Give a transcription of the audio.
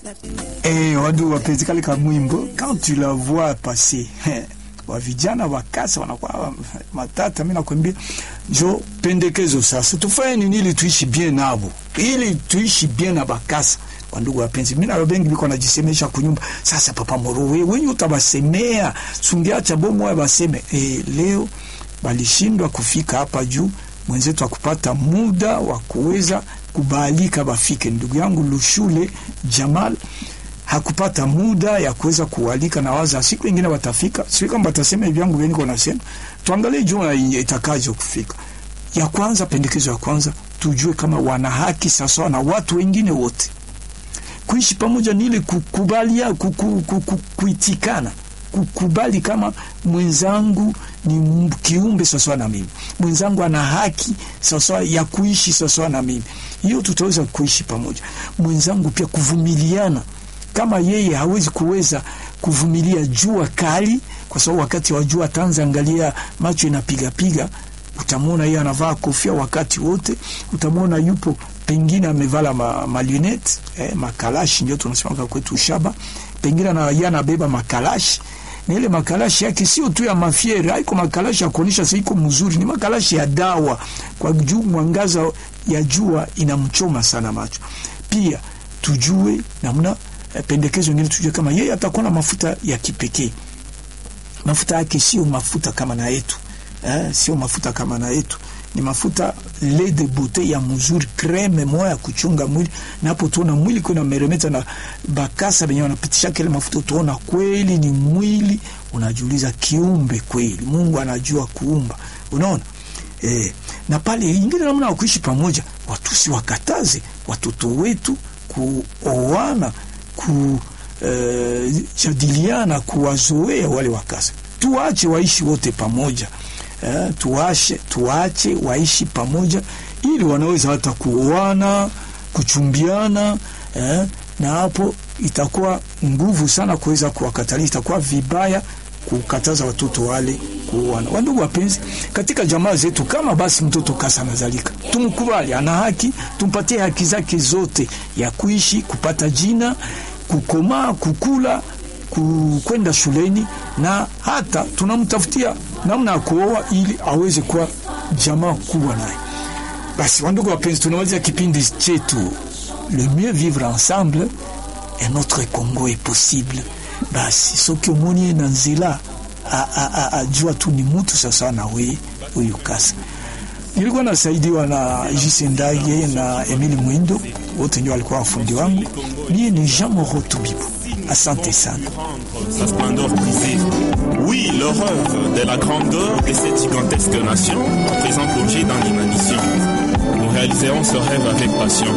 Eh, wadu wapenzi, kale ka mwimbo quand tu la vois passer wa vijana wakasa wanakuwa matata. Mimi nakwambia njo pendekezo sasa, tufanye nini ili tuishi bien nabo, ili tuishi bien na bakasa. Kwa ndugu wapenzi, mimi na bengi biko najisemesha kunyumba. Sasa papa moro, wewe wenye utabasemea sungiacha bomo baseme eh, leo balishindwa kufika hapa juu mwenzetu akupata muda wa kuweza kubalika bafike. Ndugu yangu Lushule Jamal hakupata muda ya kuweza kualika, na waza siku ingine watafika. Sio kama watasema hivi yangu wengi wanasema, tuangalie jua itakaje kufika. Ya kwanza, pendekezo ya kwanza, tujue kama wana haki sawa na watu wengine wote. Kuishi pamoja ni ile kukubalia, kuku, kuku, kuitikana kukubali kama mwenzangu ni kiumbe sawasawa na mimi, mwenzangu ana haki sawasawa ya kuishi sawasawa na mimi. Hiyo tutaweza kuishi pamoja. Mwenzangu pia kuvumiliana, kama yeye hawezi kuweza kuvumilia jua kali, kwa sababu wakati wa jua tanza, angalia macho inapigapiga, utamwona yeye anavaa kofia wakati wote, utamwona yupo pengine amevala ma, malunette eh, makalashi ndio tunasema kwetu shaba, pengine na yeye anabeba makalashi na ile makalashi yake sio tu ya mafiere, haiko makalashi ya kuonyesha sasa iko mzuri, ni makalashi ya dawa, kwa juu mwangaza ya jua inamchoma sana macho. Pia tujue namna eh, pendekezo ngine, tujue kama yeye atakuwa na mafuta ya kipekee. Mafuta yake sio mafuta kama na yetu eh, sio mafuta kama na yetu ni mafuta lait de beauté ya mzuri, creme moya ya kuchunga mwili. Na hapo tuona mwili kuna meremeta na bakasa benye wanapitisha kile mafuta, tuona kweli ni mwili. Unajiuliza kiumbe kweli, Mungu anajua kuumba, unaona eh. Na pale ingine namna ya kuishi pamoja, watu si wakataze watoto wetu kuoana, kujadiliana, eh, kuwazoea wale wakasa, tuache waishi wote pamoja. Uh, tuache, tuache waishi pamoja ili wanaweza hata kuoana kuchumbiana, uh, na hapo itakuwa nguvu sana kuweza kuwakatalia. Itakuwa vibaya kukataza watoto wale kuoana. Wandugu wapenzi, katika jamaa zetu, kama basi mtoto kasa anazalika, tumkubali, ana haki, tumpatie haki zake zote ya kuishi, kupata jina, kukomaa, kukula kwenda shuleni na hata tunamtafutia namna ya kuoa ili aweze kuwa jamaa kubwa naye. Basi wandugu wapenzi, tunaweza kipindi chetu le mieux vivre ensemble et notre Congo est possible. Basi soki omoni na nzela ajua tu ni mutu sasa na we huyu kasa. Nilikuwa nasaidiwa na Jise Ndage na Emile Mwindo, wote ndio walikuwa wafundi wangu. Mie ni Jean Moro Tubibu. Asante sana. Sa splendeur brisée. Oui, le rêve de la grandeur de cette gigantesque nation, à présent plongée dans l'inanition. Nous réaliserons ce rêve avec passion.